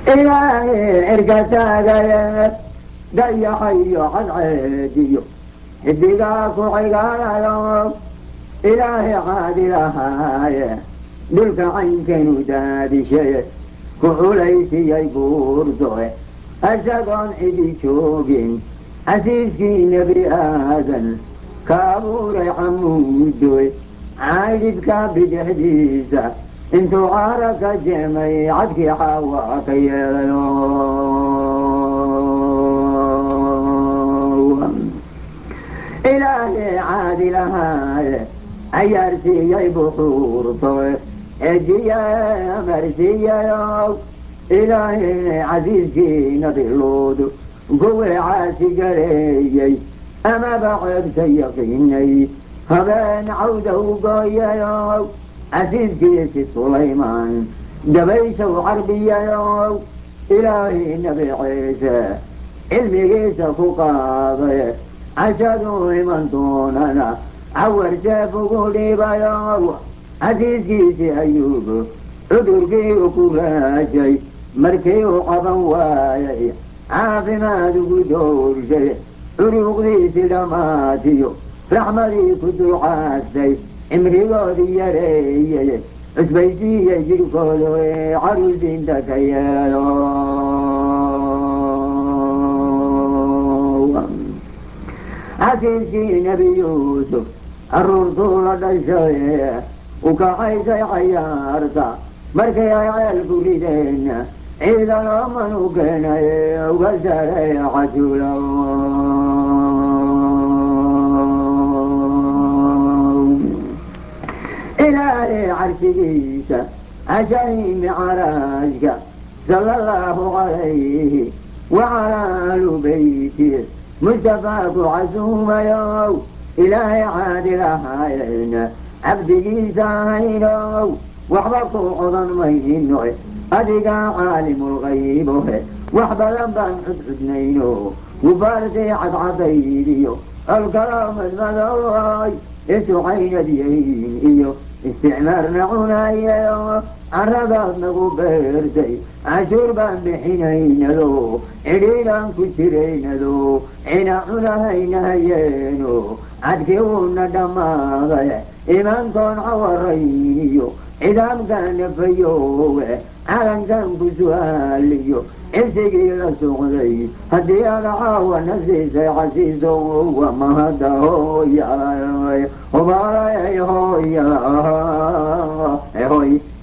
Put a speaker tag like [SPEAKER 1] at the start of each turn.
[SPEAKER 1] ilaahay cirka taagaye dayaxayo cadceediyo xidigaa ku xigaalayo ilaahay caadilahaaye dhulka caynkanu daadishaye ku culaysiyay buurdoe isagoon cidi joogin xasiiskii nebi aadan ka abuuray xamuudoy caydhibka bidixdiisa intuu caara ka jemay cadkii xaawa ka yeelayo ilaahay caadilahaaye cayaarsiiyey buxuurtoe ejiye amarsiiyayo ilaahay casiiskii nabiluud kuwii caasi gareeyey amaba ceebka yaqiinay habeen cawda u gooyayo casiiskiisi sulaymaan dabayshaw carbiyayo ilaahay nabi ciise cilmigiisa ku qaaday cashaduu iman doonana cawar jeef ugu dhiibayo casiiskiisii ayuub cudurkii u ku raajay markii uu qaban waayay caafimaad ugu doorshay curuuqdiisii dhammaatiyo raxmadii ku ducaastay cimrigoodii yareeyey cusbaysiiyey jirhkooda ee caruusinta ka yeelo xasiiskii nebi yuusuf caruurtuu la dhashay u kaxaysay cayaarta markay ay ceelku rideen ciidan ooman u keenay uga saray cajulo ilaahay carshigiisa cashaymi caraashka sala allahu calayhi wacalaa alu beyti mustafaaku casuumayow ilaahay caadilahayn cabdigiisa ahaynow waxba ku codan mayno adigaa caalimulgaybohe wax badan baan cudcudnayno gubaartii cadcadaydiyo olkalo madmadooy isucaynadyayn iyo isticmaarna cunayayo caradaad nagu beertay cashuur baan bixinaynado cidhiidhaan ku jiraynado cina cunahaynahayeeno cadkii uuna dhammaaday imaankoon cawarayniyo cidaamkaana fayoowe calankan ku su-aaliyo cisigii la socday haddii aada caawana siisay casiiso wa mahada hooya hooya hoy